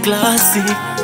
classy.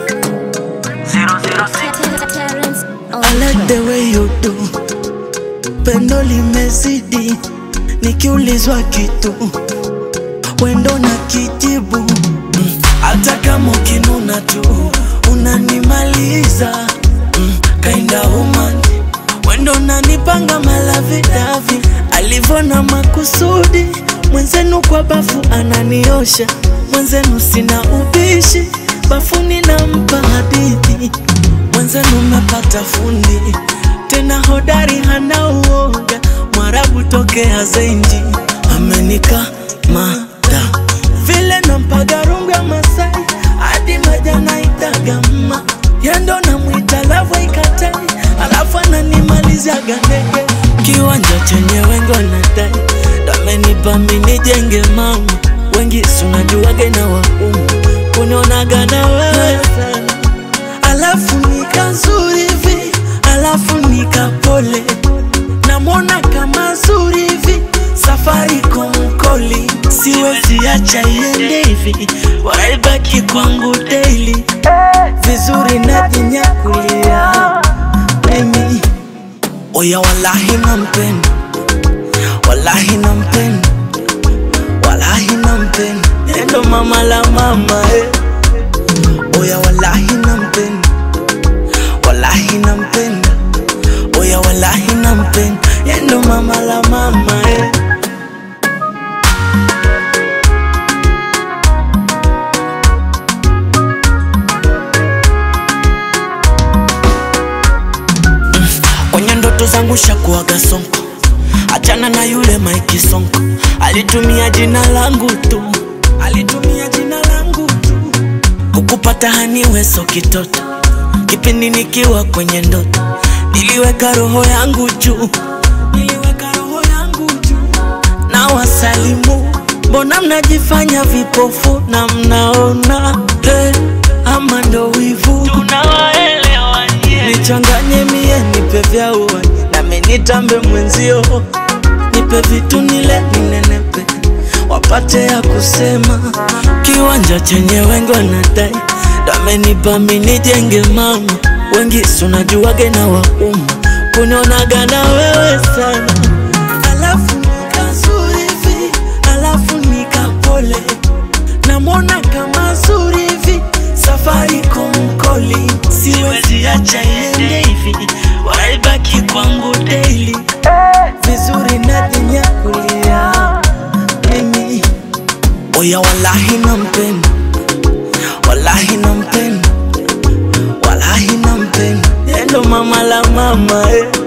Terrence on I like the way you do. Pendo limezidi, nikiulizwa kitu wendo na kijibu. Mm, Hata kama ukinuna tu unanimaliza. Mm, Kinda woman wendo nanipanga malavidavi, alivona makusudi. Mwenzenu kwa bafu ananiosha, mwenzenu sina ubishi, bafuni nampa hadithi mwenzenu mepata fundi tena hodari, hana uoga, mwarabu tokea Zenji, amenikamata vile nampaga rungu ya Masai hadi maja naitaga mma yando namwita lavu ikatai, alafu ananimaliziaga ndege kiwanja chenye wengi wanadai damenipa mimi nijenge mama wengi sunajuage na waumu kunionaga na wewe sana alafu nika nzuri hivi, alafu nika pole, namwona kama nzuri hivi, safari komkoli, siwezi acha iende hivi, waibaki kwangu daily, vizuri najinyakulia mimi, oya wallahi nampenda, wallahi nampenda, wallahi nampenda, endo mama la mama eh. Oya wallahi nampenda, wallahi nampenda, oya wallahi nampenda, yendo mama la mama eh. Mm, Kwenye ndoto zangu shakuaga sonko, achana na yule Mike Sonko, alitumia jina langu tu, alitumia jina langu tu kukupata haniwe so kitoto, kipindi nikiwa kwenye ndoto niliweka roho yangu juu, niliweka roho yangu juu na wasalimu, mbona mnajifanya vipofu na mnaona hey, ama ndo wivu tunawaelewa nichanganye mie nipe vya uwai nami nitambe mwenzio nipe vitu nile ninenepe wapate ya kusema kiwanja chenye wengi wanadai damenipa mi nijenge mama wengi sunajuage na waumu kunionaga na wewe sana alafu nikazuri hivi alafu nikapole namwona kama zuri hivi safari komkoli siwezi acha iende hivi waibaki kwangu daily vizuri najinyakulia mimi oya wallahi nampenda wallahi nampenda wallahi nampenda endo mama la mama eh.